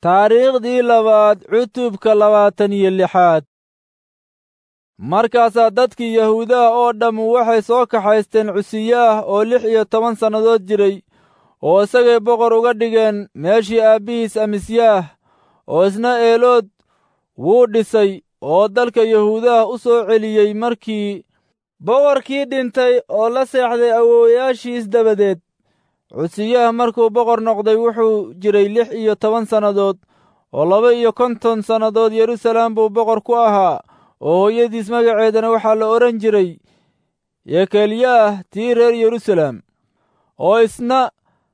taariikhdii labaad cutubka labaatan iyo lixaad markaasaa dadkii yahuudaha oo dhammu waxay soo kaxaysteen cusiyaah oo lix iyo toban sannadood jiray oo isagay boqor uga dhigeen meeshii aabbihiis amisyaah oo isna eelood wuu dhisay oo dalka yahuudaha u soo celiyey markii boqorkii dhintay oo la seexday awoowayaashiis dabadeed cusiyaah markuu boqor noqday wuxuu jiray lix iyo toban sannadood oo laba iyo konton sannadood yeruusalaam buu boqor ku ahaa oo hooyadiis magaceedana waxaa la odhan jiray yekelyaah tii reer yeruusalaam oo isna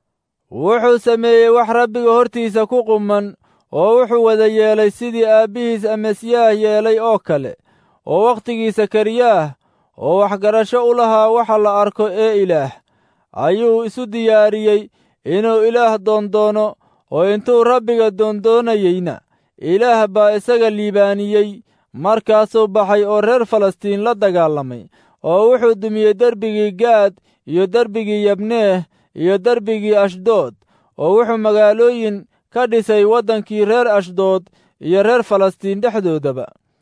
wuxuu sameeyey wax rabbiga hortiisa ku quman oo wuxuu wada yeelay sidii aabbihiis amasyaah yeelay oo kale oo wakhtigiisa kariyaah oo waxgarasho u lahaa waxa la arko ee ilaah ayuu isu diyaariyey inuu ilaah doondoono oo intuu rabbiga doondoonayeyna ilaah baa isaga liibaaniyey markaasuu baxay oo reer falastiin la dagaalamay oo wuxuu dumiyey derbigii gaad iyo derbigii yabneeh iyo derbigii ashdood oo wuxuu magaalooyin ka dhisay waddankii reer ashdood iyo reer falastiin dhexdoodaba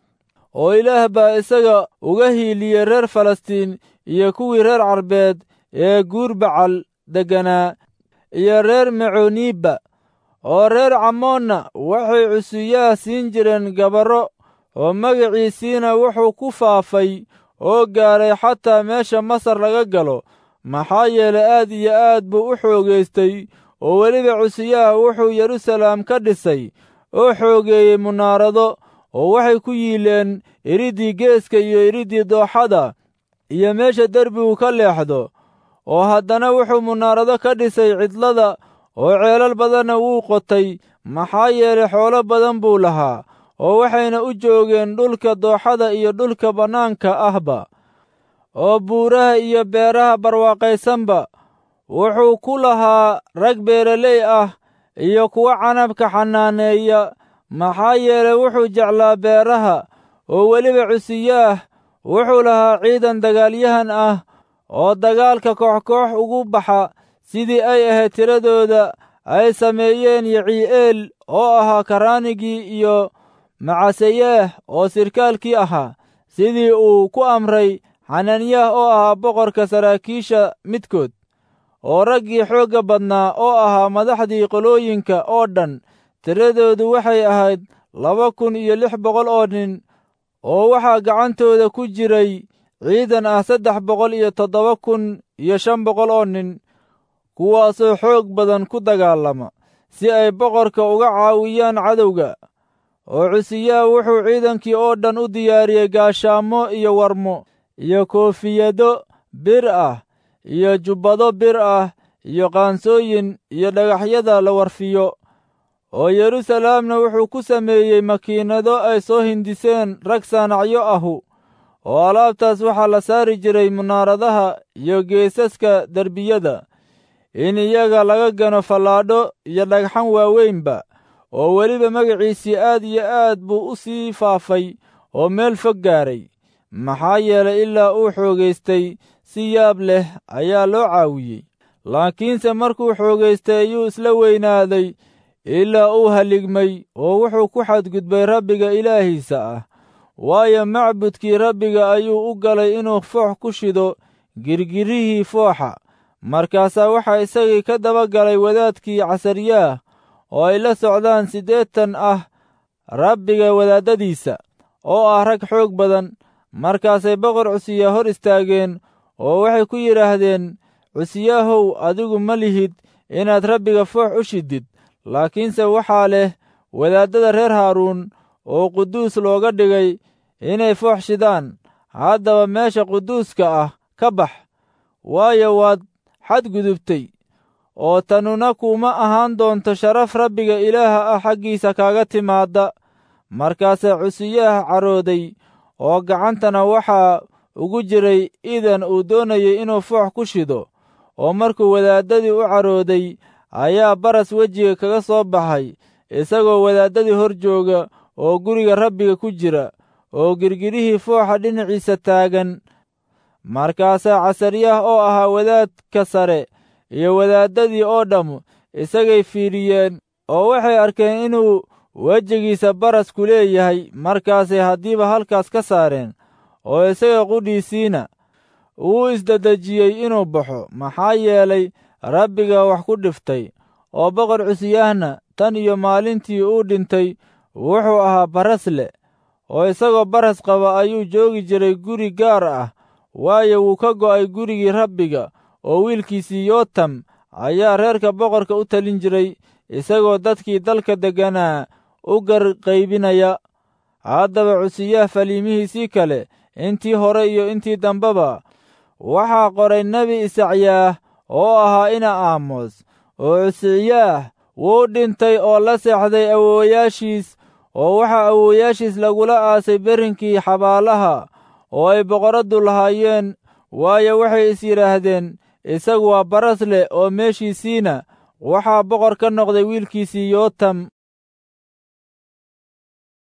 oo ilaah baa isaga uga hiiliyey reer falastiin iyo kuwii reer carbeed ee guurbacal degganaa iyo reer meconiibba oo reer camoonna waxay cusiyaah siin jireen gabarro oo magaciisiina wuxuu ku faafay oo gaaray xataa meesha masar laga galo maxaa yeelay aad iyo aad buu u xoogaystay oo weliba cusiyaah wuxuu yeruusalaam ka dhisay oo xoogeeyey munaarado oo waxay ku yiileen iriddii geeska iyo iriddii dooxada iyo meesha derbigu ka leexdo oo haddana wuxuu munaarado ka dhisay cidlada oo ceelal badanna wuu qotay maxaa yeelay xoolo badan buu lahaa oo waxayna u joogeen dhulka dooxada iyo dhulka bannaanka ahba oo buuraha iyo beeraha barwaaqaysanba wuxuu ku lahaa rag beeraley ah iyo kuwa canabka xanaaneeya maxaa yeelay wuxuu jeclaa beeraha oo weliba cusiyaah wuxuu lahaa ciidan dagaalyahan ah oo dagaalka koox-koox ugu baxa sidii ay ahayd tiradooda ay sameeyeen yicii'eel oo ahaa karaanigii iyo macaseyaah oo sirkaalkii ahaa sidii uu ku amray xananiyah oo ahaa boqorka saraakiisha midkood oo raggii xoogga badnaa oo ahaa madaxdii qolooyinka oo dhan tiradoodu waxay ahayd laba kun iyo lix boqol oo nin oo waxaa gacantooda ku jiray ciidan ah saddex boqol iyo toddoba kun iyo shan boqol oo nin kuwaasoo xoog badan ku dagaalama si ay boqorka uga caawiyaan cadowga oo cusiyaah wuxuu ciidankii oo dhan u diyaariyey gaashaamo iyo warmo iyo koofiyado bir ah iyo jubbado bir ah iyo qaansooyin iyo dhagaxyada la warfiyo oo yeruusalaamna wuxuu ku sameeyey makiinado ay soo hindiseen rag saanacyo ahu oo alaabtaas waxaa la saari jiray munaaradaha iyo geesaska derbiyada in iyaga laga gano fallaadho iyo dhagxan waaweynba oo weliba magaciisii aad iyo aad buu u sii faafay oo meel fog gaaray maxaa yeelay ilaa uu xoogaystay si yaab leh ayaa loo caawiyey laakiinse markuu xoogaystay ayuu isla weynaaday ilaa uu haligmay oo wuxuu ku xadgudbay rabbiga ilaahiisa ah waayo macbudkii rabbiga ayuu u galay inuu foox ku shido girgirihii fooxa markaasaa waxaa isagii ka daba galay wadaadkii casaryaah oo ay la socdaan siddeetan ah rabbiga wadaaddadiisa oo ah rag xoog badan markaasay boqor cusiya hor istaageen oo waxay ku yidhaahdeen cusiyaahow adigu ma lihid inaad rabbiga foox u shidid laakiinse waxaa leh wadaaddada reer haaruun oo quduus looga dhigay inay foox shidaan haddaba meesha quduuska ah ka bax waayo waad xadgudubtay oo tanuna kuma ahaan doonto sharaf rabbiga ilaaha ah xaggiisa kaaga timaadda markaasee cusiyaah carooday oo gacantana waxaa ugu jiray idan uu doonayay inuu foox ku shido oo markuu wadaaddadii u carooday ayaa baras wejiga kaga soo baxay isagoo wadaaddadii hor jooga oo guriga rabbiga ku jira oo girgirihii fooxa dhinaciisa taagan markaasaa casaryaah oo ahaa wadaadka sare iyo wadaaddadii oo dhammu isagay fiidhiyeen oo waxay arkeen inuu wejigiisa barasku leeyahay markaasay haddiiba halkaas ka saareen oo isaga qudhiisiina uu isdedejiyey inuu baxo maxaa yeelay rabbiga wax ku dhiftay oo boqor cusiyahna tan iyo maalintii uu dhintay wuxuu ahaa baras leh oo isagoo baras qaba ayuu joogi jiray guri gaar ah waayo wuu ka go'ay gurigii rabbiga oo wiilkiisii yootam ayaa reerka boqorka u talin jiray isagoo dadkii dalka degganaa u garqaybinaya haddaba cusiyaha faliimihiisii kale intii hore iyo intii dambeba waxaa qoray nebi isacyaah oo ahaa ina aamos oo cusiyaah wuu dhintay oo la seexday awoowayaashiis oo waxaa awoowayaashiis lagula aasay berrinkii xabaalaha oo ay boqorraddu lahaayeen waayo waxay is yidhaahdeen isagu waa baras leh oo meeshiisiina waxaa boqor ka noqday wiilkiisii yootam